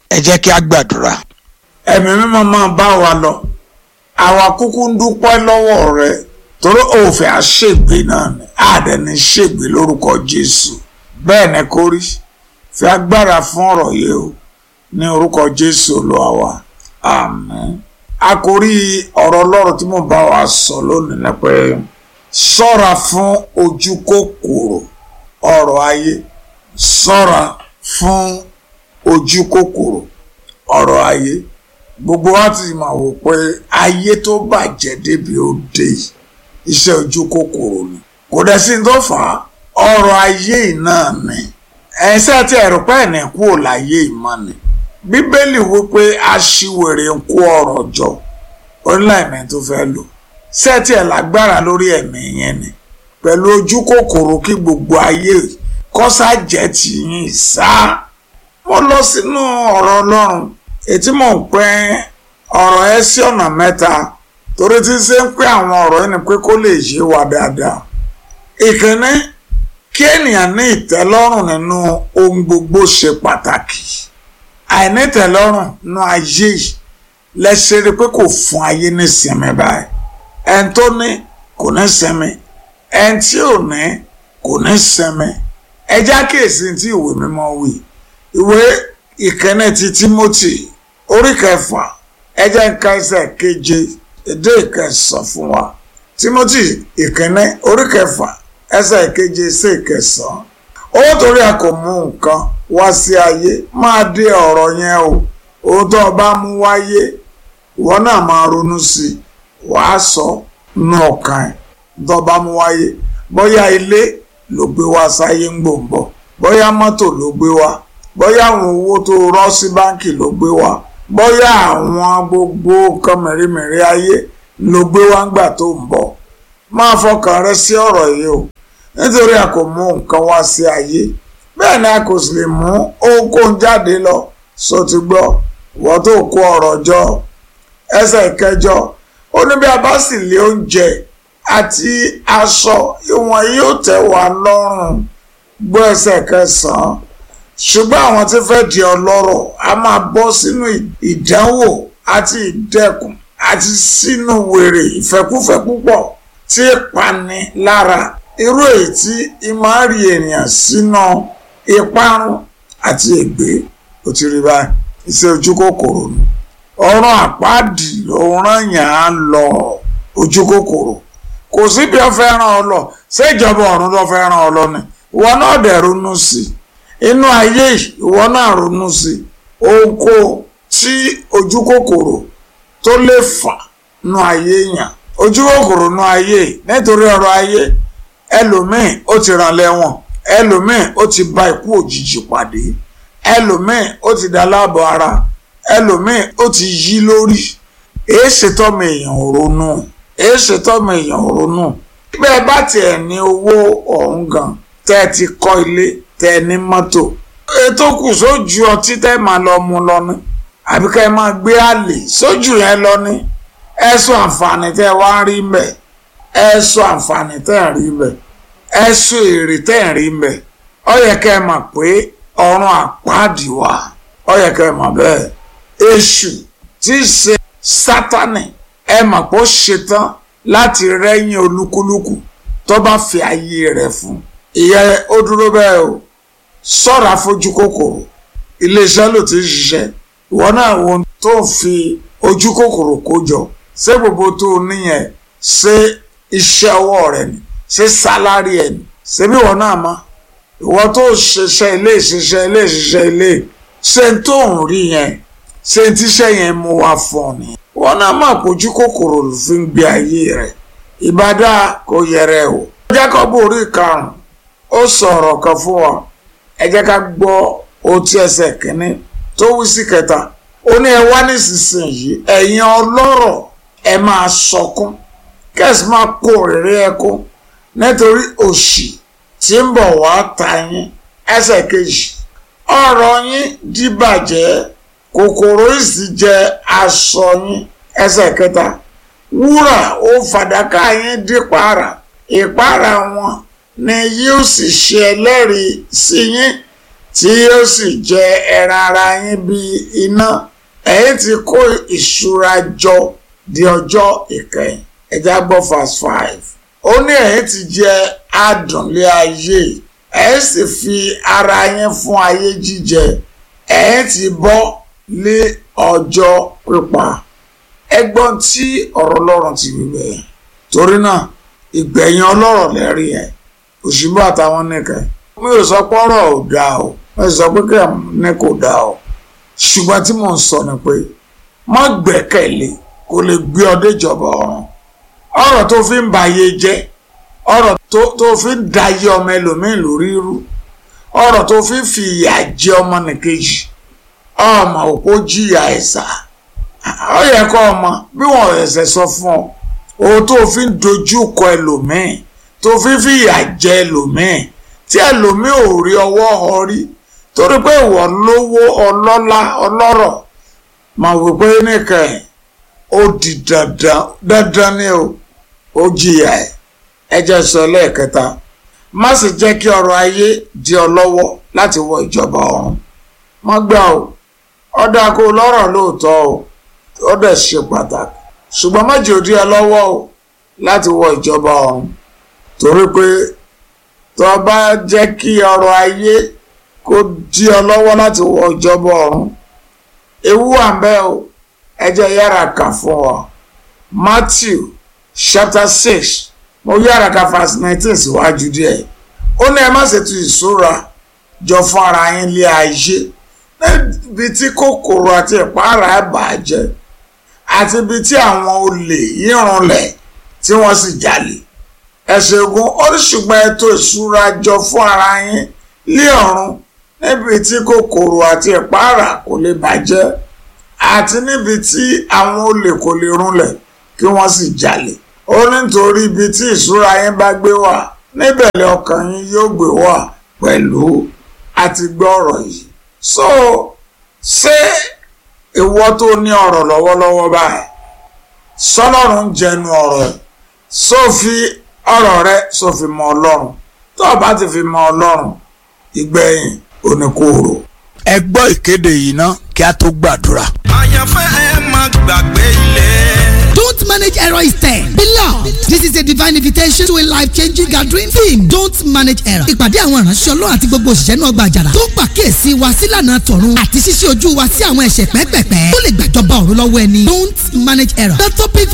ẹ jẹ́ kí a gbàdúrà. ẹ̀mí mímọ́ máa bá wa lọ àwa kúkú ń dúpẹ́ lọ́wọ́ rẹ torí òfin àṣègbè náà ni àdẹni ṣègbè lórúkọ Jésù bẹ́ẹ̀ ni kó rí fi agbára fún ọ̀rọ̀ yìí o ní orúkọ Jésù Olúwa wa àmín àkórí ọ̀rọ̀ Ọlọ́run tí mo bá wa sọ lónìí ni pé ṣọ́ra fún ojú kòkòrò ọ̀rọ̀ ayé ṣọ́ra fún ojú kòkòrò ọ̀rọ̀ ayé gbogbo wa ti máa wò pé ayé tó bàjẹ́ débi ó dé yìí iṣẹ́ ojú kòkòrò ni kò dẹ̀ sí ní tó fà á ọ̀rọ̀ ayé yìí náà ni ẹ̀sẹ̀ tí ẹ̀rù pẹ́ ní kú ò láyé ìmọ̀ ni bíbélì wípé aṣiwèrè ń kó ọ̀rọ̀ jọ onílàìmẹ̀ tó fẹ́ lò sẹ́ẹ̀tì ẹ̀ lágbára lórí ẹ̀mí yẹn ni pẹ̀lú ojú kòkòrò kí gbogbo ayé kọ́sà jẹ́ tìyín sáà mo lọ sínú ọ̀rọ̀ ọlọ́run ètí mò ń pẹ́ ọ̀rọ̀ ẹ sí ọ̀nà mẹ́ta torí tí ṣe ń pẹ́ àwọn ọ̀rọ̀ yìí ni pé kó lè yé wa dáadáa ìkíní kí ènìyàn ní ìtẹ́lọ́rùn nínú ohun gbogbo ṣe pàtàkì àìní ìtẹ́lọ́rùn nínú ayé yìí lẹ́sẹ̀ rí pé kò fún ayé ní sinmi báyìí ẹni tó ní kò ní sinmi ẹni tí ò ní kò ní sinmi ẹ já kíyèsí tí ìwé mímọ́ wí ìwé ìkíní ti Timothy orí kẹfà ẹ jẹ́ ń ka ẹsẹ̀ keje èdè ìkẹsàn fún wa Timothy ìkíní orí kẹfà ẹsẹ̀ keje sí ìkẹsàn owó torí a kò mú nǹkan wá sí ayé máa dé ọ̀rọ̀ yẹn o ohun tó o bá mú wáyé ìwọ náà máa ronú sí i wàá sọ nù ọkàn ẹ̀ tó o bá mú wáyé bóyá ilé ló gbé wá sáyé ń gbòǹbọ̀ bóyá mọ́tò ló gbé wá bóyá àwọn owó tó rọ́ sí báǹkì ló gbé wá bóyá àwọn gbogbo nǹkan mẹ̀rẹ̀mẹ̀rẹ̀ ayé ló gbé wá ńgbà tó ń bọ̀ máa fọkàn rẹ sí ọ̀rọ̀ yìí o nítorí a kò mú nǹkan wá sí ayé bẹ́ẹ̀ ni a kò sì lè mú ohunkóhun jáde lọ sọ ti gbọ́ wọ́n tó kó ọ̀rọ̀ jọ ẹsẹ̀ kẹjọ ó ní bí a bá sì lé oúnjẹ àti aṣọ ìwọ̀n yóò tẹ́ wa lọ́rùn gbọ́ ẹsẹ̀ kẹsàn-án ṣùgbọ́n àwọn tí fẹ́ di ọlọ́rọ̀ a máa bọ́ sínú ìdánwò àti ìdẹkùn àti sínú wèrè ìfẹ́kúfẹ́ púpọ̀ tí ìpani lára irú èyí tí ìmáàrí ènìyàn sínú ìparun àti ègbé ó ti rí báyìí iṣẹ́ ojú kòkòrò ni ọ̀run àpáàdì ló rán yàn án lọ ojú kòkòrò kò sí bí ó fẹ́ ràn ọ lọ ṣé ìjọba ọ̀run ló fẹ́ ràn ọ lọ ni ìwọ náà dẹ̀ ronú sí i inú ayé ìwọ náà ronú sí oko tí ojú kòkòrò tó lè fà nú ayé yàn ojú kòkòrò nú ayé nítorí ọ̀rọ̀ ayé ẹlòmíì ó ti ràn lẹ́wọ̀n ẹlòmíì ó ti bá ikú òjijì pàdé ẹlòmíì ó ti dá láàbọ̀ ara ẹlòmíì ó ti yí lórí èé ṣètọ́mọ èèyàn ronú èé ṣètọ́mọ èèyàn ronú bẹ́ẹ̀ bá tiẹ̀ ní owó ọ̀hún gan tẹ́ ẹ ti kọ́ ilé tẹ́ ẹ ní mọ́tò ètò kù sójú ọtí tẹ́ máa lọ mu lọ ní àbí ká ẹ máa gbé àlè sójú yẹn lọ ní ẹ sọ àǹfààní tẹ́ ẹ wá ń rí mbẹ̀ ẹ sọ àǹfààní tẹ́ ẹ rí mbẹ̀ ẹ sọ èrè tẹ́ ẹ rí mbẹ̀ ó yẹ ká ẹ mọ̀ pé ọ̀run àpáàdì wà ó yẹ ká ẹ mọ̀ bẹ́ẹ̀ èṣù tí í ṣe sátánì ẹ mọ̀ pé ó ṣetán láti rẹ́yìn olúkúlùkù tó bá fi ayé rẹ̀ fún ìyẹn ó dúró bẹ́ẹ̀ o ṣọ́ra fojú kòkòrò iléeṣẹ́ ló ti ń ṣiṣẹ́ ìwọ náà wo tó ń fi ojú kòkòrò kó jọ ṣé gbogbo tó o níyẹn ṣé iṣẹ́ ọwọ́ rẹ ni ṣé sálárì ẹ̀ ni ṣé bí ìwọ náà mọ̀ ìwọ tó ṣiṣẹ́ ilé ìṣiṣẹ́ ilé ìṣiṣẹ́ ilé ṣé tó ń rí yẹn ṣé tíṣẹ́ yẹn mú wá fún ọ nìyẹn ìwọ náà mọ̀ pójú kòkòrò ló fi ń gbé ayé rẹ̀ ìbádá kò yẹrẹ o. Jákọ́bù orí karùn-ún ó sọ̀rọ̀ kan fún wa ẹ jẹ́ ká gbọ́ otí ẹsẹ̀ kínní tó wí sí kẹta ó ní ẹ wá nísinsìnyí ẹ̀yin ọlọ́rọ̀ ẹ máa sọkún kẹ́sì máa kó rere ẹkún nítorí òṣì tí ń bọ̀ wá ta yín ẹsẹ̀ kejì ọ̀rọ̀ yín dìbàjẹ́ kòkòrò ìsì jẹ aṣọ yín ẹsẹ̀ kẹta wúrà ó fàdákà yín dípàrà ìpàrà wọn ni yóò sì ṣe ẹlẹ́rìí sí yín tí yóò sì jẹ ẹran ara yín bí iná ẹ̀yin ti kó ìṣúra jọ di ọjọ́ ìkẹyìn ẹja gbọ́ verse five ó ní ẹ̀yin ti jẹ adùnlé ayé ẹ̀yin sì fi ara yín fún ayé jíjẹ ẹ̀yin ti bọ́ lé ọjọ́ pípa ẹgbọ́n tí ọ̀rọ̀ Ọlọ́run ti wí bẹ́ẹ̀ torí náà ìgbẹ̀yìn ọlọ́rọ̀ lẹ́rí ẹ̀ òṣìbọ́ àtàwọn nìkan mi ò sọ pé ọ̀rọ̀ ò dáa o mi ò sọ pé kí ní kò dáa o ṣùgbọ́n tí mò ń sọ ni pé má gbẹ́kẹ̀lé kó lè gbé ọ déjọba ọ̀run ọ̀rọ̀ tó fi ń ba ayé jẹ́ ọ̀rọ̀ tó fi ń da ayé ọmọ ẹlòmíín lórí irú ọ̀rọ̀ tó fi ń fi ìyà jẹ ọmọ nìkejì ọmọ òpó jìyà ẹ̀sà ó yẹ kó ọmọ bí wọn ẹ̀sẹ̀ sọ fún ọ ohun tó fi ń dojú kọ ẹlòmíín tó fi ń fìyà jẹ ẹlòmíín tí ẹlòmíín ò rí ọwọ́ họ rí torí pé ìwọ lówó ọlọ́lá ọlọ́rọ̀ mà wí pé nìkan ẹ̀ ó di dandan dandan ni o ó jìyà ẹ̀ ẹ jẹ́ sọ lẹ́ẹ̀kẹta má sì jẹ́ kí ọrọ̀ ayé di ọ lọ́wọ́ láti wọ ìjọba ọ̀run má gbà o ọ̀dà kó lọ́rọ̀ lóòótọ́ o ó dẹ̀ ṣe pàtàkì ṣùgbọ́n má jẹ́ òdi ẹ lọ́wọ́ o láti wọ ìjọba ọ̀run torí pé tó o bá jẹ́ kí ọrọ̀ ayé kó di ọ lọ́wọ́ láti wọ ìjọba ọ̀run ewu wà ń bẹ o ẹ jẹ́ yára kà fún ọ Matthew chapter six mo yára ka verse nineteen síwájú díẹ̀ ó ní ẹ má ṣètò ìṣúra jọ fún ara yín lé ayé níbi tí kòkòrò àti ìpara ẹ̀ bàjẹ́ àti ibi tí àwọn olè yírunlẹ̀ tí wọ́n sì jalè ẹ̀sẹ̀ ogun oríṣùgbọ́n ètò ìṣúra jọ fún ara yín lé ọ̀run níbi tí kòkòrò àti ìpara kò lè bàjẹ́ àti níbi tí àwọn olè kò lè runlẹ̀ kí wọ́n sì jalè ó nítorí ibi tí ìṣúra yín bá gbé wà níbẹ̀lẹ̀ ọkàn yín yóò gbé wà pẹ̀lú àti gbọ́ ọ̀rọ̀ yìí so ṣé ìwọ tó ní ọ̀rọ̀ lọ́wọ́lọ́wọ́ báyìí sọlọ́run jẹnu ọ̀rọ̀ ẹ̀ sófi ọ̀rọ̀ rẹ sófi mọ ọlọ́run tó o bá ti fi mọ ọlọ́run ìgbẹ̀yìn oníkóòrò. ẹ gbọ́ ìkéde yìí ná kí a tó gbàdúrà. àyànfẹ́ ẹ má gbàgbé ilé. Don't manage error instead. Beloved, this is a divine invitation to a life-changing gathering theme. Don't manage error. Ìpàdé àwọn ìránṣẹ́ Ọlọ́run àti gbogbo òṣìṣẹ́ náà gba àjàrà. Tó pàkíyèsí wa sílànà tọ̀run àti ṣíṣe ojú wa sí àwọn ẹ̀ṣẹ̀ pẹ́pẹ̀pẹ́. Tó lè gbàjọba ọ̀run lọ́wọ́ ẹni. Don't manage error. The topic